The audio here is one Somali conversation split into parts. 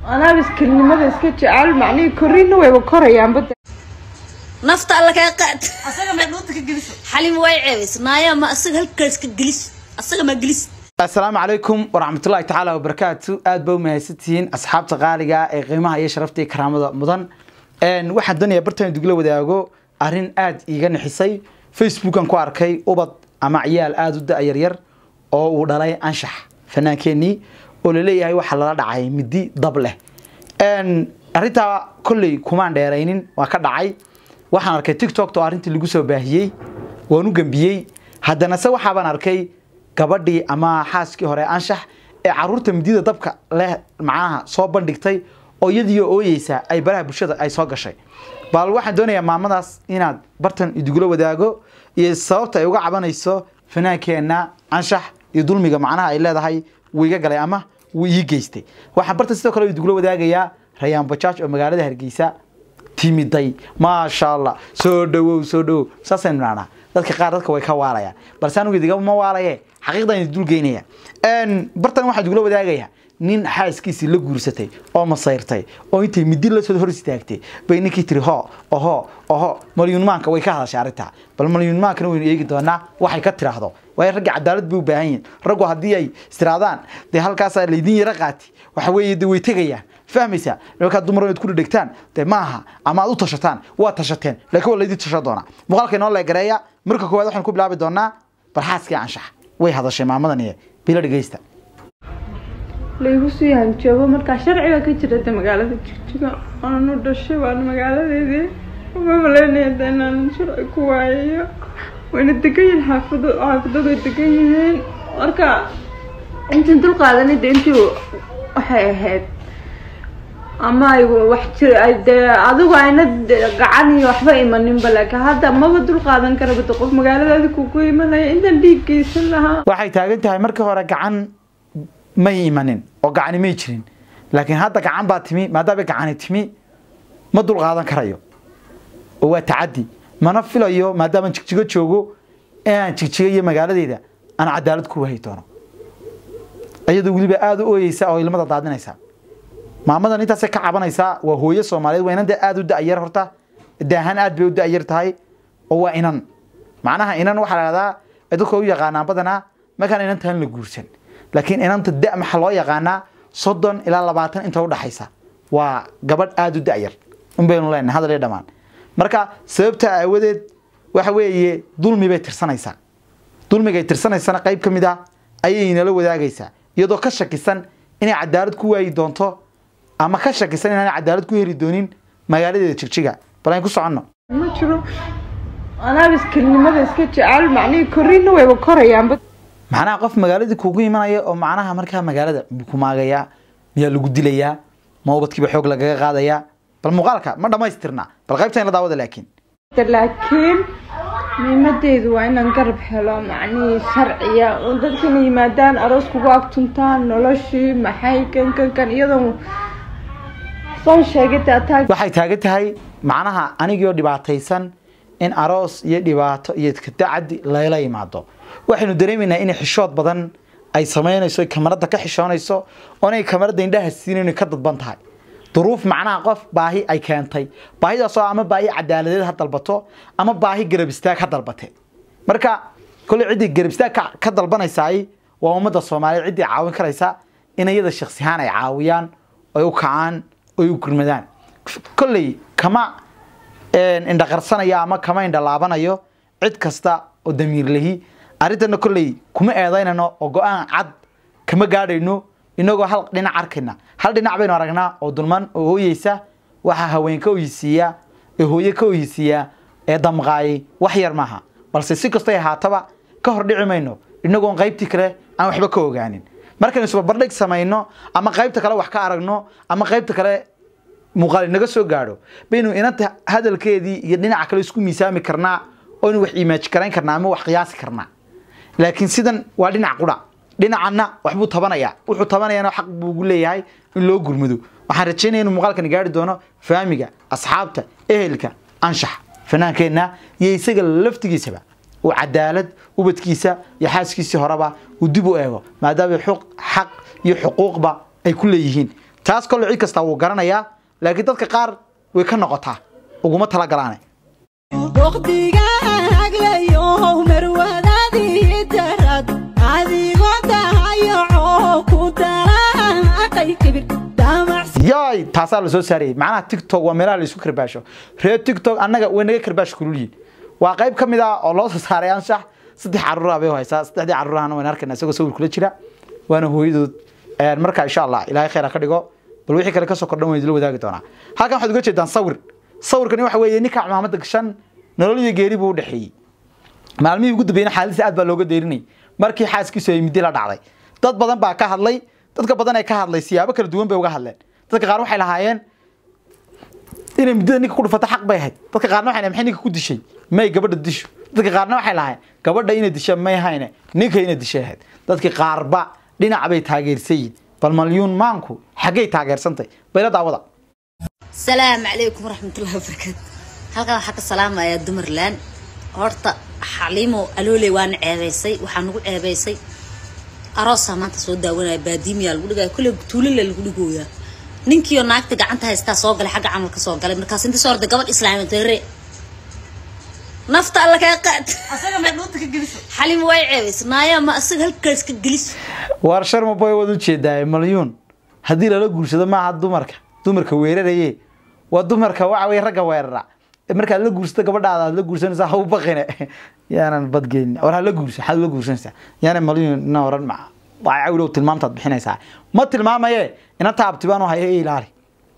anaa iskelnimada iska jecel macnihii korriinna wayba korayaanba nafta alla kaa qaad asaga may dhuunta ka geliso xalim way ceebays naaya ma asaga halkaas ka gelis asaga ma gelis asalaamu calaykum waraxmatullahi tacaala wabarakaatu aad ba u mahadsantihiin asxaabta qaaliga ee qiimaha iyo sharafta iyo karaamada mudan waxaan doonayaa bartaan dugla wadaago arrin aad iiga nixisay facebookan ku arkay ubad ama ciyaal aada u da yaryar oo uu dhalay anshax fanaankeenii oo laleeyahay waxaa lala dhacay midi dab leh arrintaa kolley kumaan dheeraynin waa ka dhacay waxaan arkay tiktok oo arrintii lagu soo baahiyey waan u gembiyey haddana se waxaabaan arkay gabadhii ama xaaskii hore anshax ee caruurta midida dabka leh macnaha soo bandhigtay oo iyadiio ooyeysa ay baraha bulshada ay soo gashay bal waxaan doonayaa maamadaas inaad bartan idugula wadaago iyo sababta ay uga cabanayso fanaankeenna anshax iyo dulmiga macnaha ay leedahay wuu iga galay ama wuu ii geystay waxaan bartan sidoo kale idugula wadaagayaa rayaan bajaaj oo magaalada hargeysa timiday maasha allah soo dhawow soo dhawow saasaynu naanaa dadka qaar dadka way ka waalayaan balse anigu idigama waalaye xaqiiqdan idin dulgeynaya bartan waxaan idugula wadaagayaa nin xaaskiisii la guursatay oo masayrtay oo intay midi la soo hor istaagtay bay ninkii tiri ho oho oho malyuunmaanka way ka hadashay arrintaa bal malyuunmaankana waynu eegi doonaa waxay ka tiraahdo waayo ragga cadaalad bay u baahan yihin raggu haddii ay istiraadaan dee halkaasaa laydin yaro qaati waxa weeye de way tegayaan fahmaysaa markaad dumar inaad ku dhegtaan de maaha ama aad u tashataan waa tashateen laakiin waa laydin tashan doonaa muuqaalka inoo leegareeya marka koowaad waxaan ku bilaabi doonaa barxaaskii anshax way hadashay maamadan iyo bilo dhegeysta laygu sii hanjoobo markaa sharciga ka jira de magaalada jigjiga aanu dhashay waana magaaladeedii uma maleynaya de inaan sharci ku waayayo wayna degan yihiin xaafado xaafadadu way degan yihiin marka intii dul qaadanay de intii waxay ahayd ama ay wax jir ay dee adigu ayna gacan iyo waxba imaninba laakiin hadda maba dul qaadan karaba de qof magaaladaadi kugu imanaya intaan dhiig geysan lahaa waxay taagan tahay markii hore gacan may imanin oo gacani may jirin laakiin hadda gacan baa timi maadaama gacani timi ma dul qaadan karayo oo waa tacadi mana filayo maadaama jigjigo joogo inaan jigjiga iyo magaaladeeda aan cadaalad ku wahay doono iyadoo weliba aada u ooyeysa oo ilmada daadinaysa maamadan intaasay ka cabanaysaa waa hooyo soomaaliyeed waa inan dee aada u da-yar horta daahaan aad bay u da-yar tahay oo waa inan macnaha inan waxaa la dhahdaa dadka u yaqaanaan badanaa markaan inantaan la guursan laakiin inanta da maxaa loo yaqaanaa soddon ilaa labaatan inta udhaxaysa waa gabadh aada u da-yar unbaynu leenahay hadal iyo dhammaan marka sababta aawadeed waxa weeye dulmi bay tirsanaysaa dulmigay tirsanaysana qayb ka mid ah ayay nala wadaagaysaa iyadoo ka shakisan inay cadaalad ku waayi doonto ama ka shakisan inaan cadaalad ku heli doonin magaaladeeda jigjiga bal ayn ku soconno ma jiro anaa iskelnimada iska jecel macnihii korriinna wayba korayaanba macnaha qof magaaladii kugu imanaya oo macnaha markaa magaalada ku maagayaa miyaa lagu dilayaa ma ubadkiiba xoog lagaga qaadayaa bal muuqaalka ma dhamaystirna bal qaybta in la daawada laakiin laakiin muhiimadeedu waa inaan garab helo macnihii sharciya oo dadkana yimaadaan aroos kugu agtuntaan noloshii maxay kan kan kan iyadoo soo sheegay taataag waxay taagan tahay macnaha anigoo dhibaataysan in aroos iyo dhibaato iyo kadacadi layla yimaado waxaynu dareemaynaa inay xishood badan ay samaynayso kamarada ka xishoonayso oo inay kamarada indhaha siinayn ka dadban tahay duruuf macnaha qof baahi ay keentay baahidaasoo ama baahi cadaaladeed ha dalbato ama baahi garab istaag ha dalbate marka kolley ciddii garab istaag ka dalbanaysaay waa ummadda soomaaliyeed ciddii caawin karaysa in iyada shaksihaan ay caawiyaan oy u kacaan oy u gurmadaan kolley kama indhaqarsanaya ama kama indhalaabanayo cid kasta oo damiirlahi arrintana kolley kuma eedaynano oo go-aan cad kama gaadhayno inagoo hal dhinac arkayna hal dhinac baynu aragnaa oo dulman oo ooyeysa waxaa haween ka oyisiiya ee hooye ka oyisiiya ee damqaayay wax yar maaha balse si kastay ahaataba ka hor dhici mayno inagoon qaybtii kale aan waxba ka ogaanin markaynu isbarbardhig samayno ama qaybta kale wax ka aragno ama qaybta kale muuqaal inaga soo gaadho baynu inanta hadalkeedii iyo dhinaca kale isku miisaami karnaa oo inu wax imaaji karayn karnaa ama wax qiyaasi karnaa laakiin sidan waa dhinac qura dhinacanna waxbuu tabanayaa wuxuu tabanayana xaq buu ugu leeyahay in loo gurmado waxaan rajaynaya inuu muuqaalkani gaari doono faamiga asxaabta ehelka anshax fanaankeenna iyo isaga laftigiisaba uu cadaalad ubadkiisa iyo xaaskiisii horeba uu dib u eego maadaama xuq xaq iyo xuquuqba ay ku leeyihiin taas kole cid kasta wuu garanayaa laakiin dadka qaar way ka noqotaa uguma talagalaane waqtigaaglayow marwadaadii darad adigoo dahayoco ku dalaaqay kibir damacsi yaay taasaa la soo saarayay macnaha tiktok waa meelaha la isku karbaasho reer tiktok annaga way naga karbaash kululyihin waa qayb ka mid ah oo loo soo saaray anshax saddex caruura bay haysaa saddexdii caruurahana waan arkayna isagoo sawir kula jira waana hooyadood Een, marka insha allah ilaahay khayr ha ka dhigo bal wixii kale kasoo kordhan waan idila wadaagi doonaa halkan waxaad uga jeedaan sawir sawirkani waxa weeye ninka cimaamada gashan nolol iyo geeri buu u dhexeeyey maalmihii ugu dambeeyna xaaladiisa aad baa looga deyrinay markii xaaskiisu ay midi la dhacday dad badan baa ka hadlay dadka badan ee ka hadlay siyaabo kala duwan bay uga hadleen dadka qaar waxay lahaayeen inay muddada ninka ku dhufato xaq bay ahayd dadka qaarna waxay lahayn maxay ninka ku dishay may gabadha disho dadka qaarna waxay lahaayeen gabadha inay disha may hayne ninka inay dishay ahayd dadki qaarba dhinac bay taageersan yihin bal malyuun maanku xaggay taageersantay bayla daawada salaamu calaykum waraxmatullahi wabarakaatu halkan waxaa ka salaamayaa dumarland horta xaliimo alooley waana ceebaysay waxaa nagu ceebaysay aroosaa maanta soo daawanaya baadiimiyaa lagu dhigaya kolley tuulila lagu dhigooyaa ninkiioo naagta gacanta haystaa soo galay xagga camalka soo galay markaas inta soo orda gabadh islaamid dare nafta alla kaa qaad asaga may dhuunta ka geliso xaliimo way ceebaysay naaya ma asaga halkaas ka gelis waar sharma boy waad ujeedaa malyuun haddii lala guursado maaha dumarka dumarka weeraraye waa dumarka waxa weye ragga weerara markaad la guursato gabadhaada aad la guursanaysaa ha u baqine yaanan badgeynin war ha la guursa maxaad la guursanaysaa yaana malyuun ina oran ma waa cawlow tilmaamtaad bixinaysaa ma tilmaamaye ina taabtibaan haya i ilaali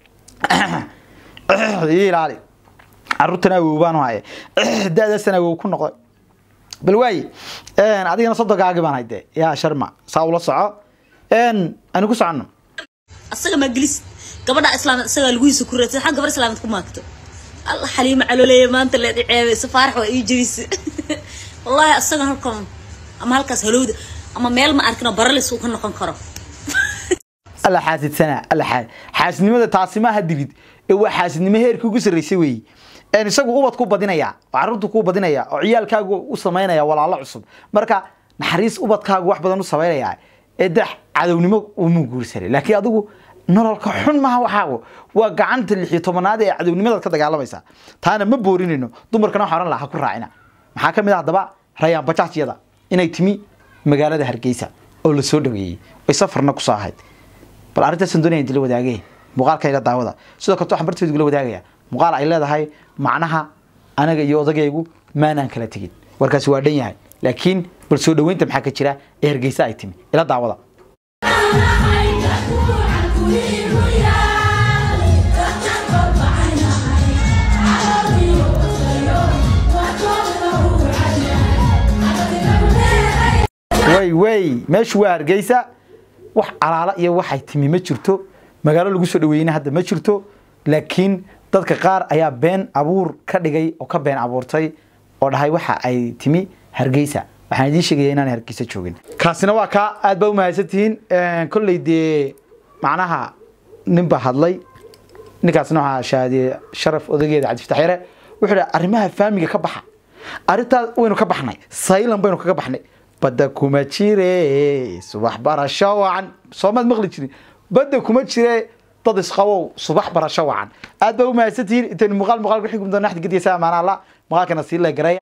i ilaali caruurtana awow baan haya da-daasana awow ku noqday bal waaye adigana sodogaagi baan hayde yaa sharma saa ula soco ani ku socono asaga ma gelis gabadha islaamad isagaa laguhiisa ku raadsan xag gabar islaamad ku maagto alla xaliima caloleeya maanta leed i ceebaysa faarax waa ii jebisa wallaahi asaga halkan ama halkaas halowda ama meel ma arkin oo baralis uu ka noqon karo alla xaasidsanaa alla xaa xaasidnimada taasi maaha dilid ee waa xaasidnimo heerkii ugu sarreysay weeye een isagu ubad ku badinaya oo carruurtu ku badinaya oo ciyaalkaagu u samaynaya walaalo cusub marka naxariis ubadkaagu wax badan u samaynaya ee de cadownimo uma guursanay laakiin adigu nololka xun maaha waxaagu waa gacanta lix iyo tobanaad ee cadownimadaad ka dagaalamaysaa taana ma boorinayno dumarkana waxaa ohan lahaa ha ku raacina maxaa ka mid ah haddaba rayaan bajaajyada inay timi magaalada hargeysa oo la soo dhaweeyey ay safarna kusoo ahayd bal arrintaasaan doonaya idila wadaagee muuqaalkayla daawada sidoo kaleto waxaan barteedu igula wadaagaya muuqaal ay leedahay macnaha anaga iyo odagaygu maanaan kala tegin warkaasi waa dhan yahay laakiin bal soo dhaweynta maxaa ka jira ee hargeysa ay timi ila daawada way way meeshu waa hargeysa wax alaala iyo waxay timi ma jirto magaalo lagu soo dhaweeyeyna hadda ma jirto laakiin dadka qaar ayaa been abuur ka dhigay oo ka been abuurtay oo dhahay waxa ay timi hargeysa waxaan idiin sheegaya inaan hargeysa joogin kaasina waa kaa aad baa umahadsantihiin kolley dee macnaha nin baa hadlay ninkaasna waxaa shahaadiyey sharaf odageeda cabdifatax yare wuxuu dhaha arrimaha faamiga ka baxa arrintaas waynu ka baxnay saylan baynu kaga baxnay badda kuma jire subax barasho wacan soomaad maqli jirin badda kuma jire dad isqabow subax barasho wacan aad baa umahadsantihiin intaynu muuqaal muuqaal ku xigum doona axdi gediya saa amaana allah muuqaalkana sii leegaray